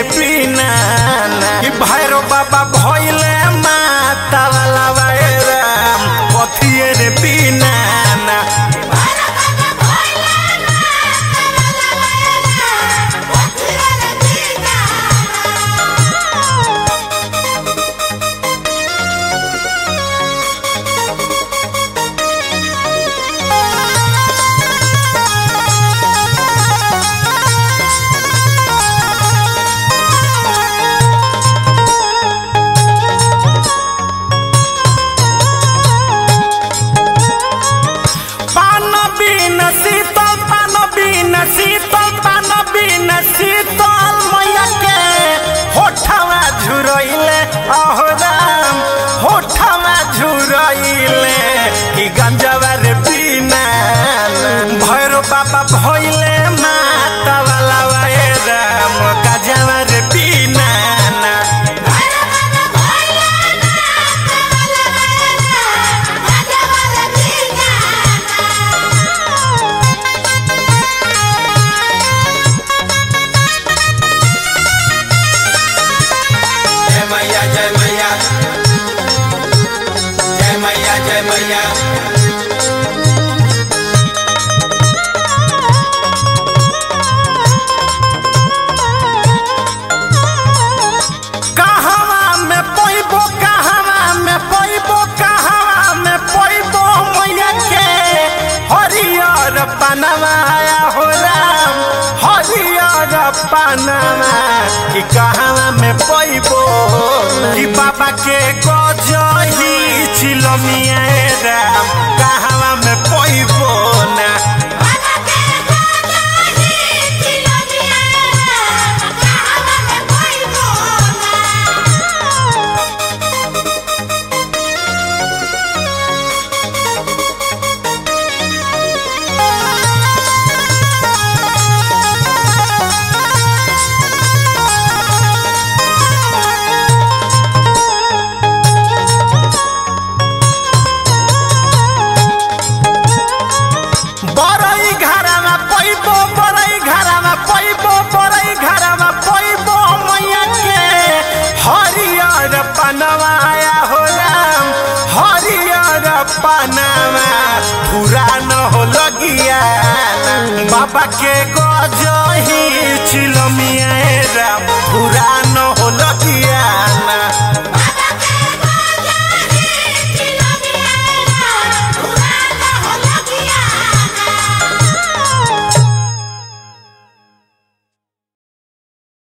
पीना कि भैरो बाबा भइले माता वाला राम कथिए रे पीना पान बिन शीतल पान बिन शीतल पान बिन शीतल मैया के होठवा झुरइले अहो राम होठवा झुरइले कि गंजवा रे बिना भैरो बाबा भइले माता वाला वाए राम गंजवा रे बिना जय मैया जय मैया जय मैया जय मैया कहवा में पैबो कहवा में पैबो कहवा में पैबो मैया के हरियर पनवाया हो राम हरियर पनवा कि कहवा में पैबो कि बाबा के गजही चिलमिया राम कहवा में पैबो ना बरई घरमा पैबो बरई घरमा पैबो बरई घरमा पैबो मैया के हरियर पनवाया हो राम हरियर पनवा पुरान हो लगिया बाबा के गजही चिलमिया राम पुरान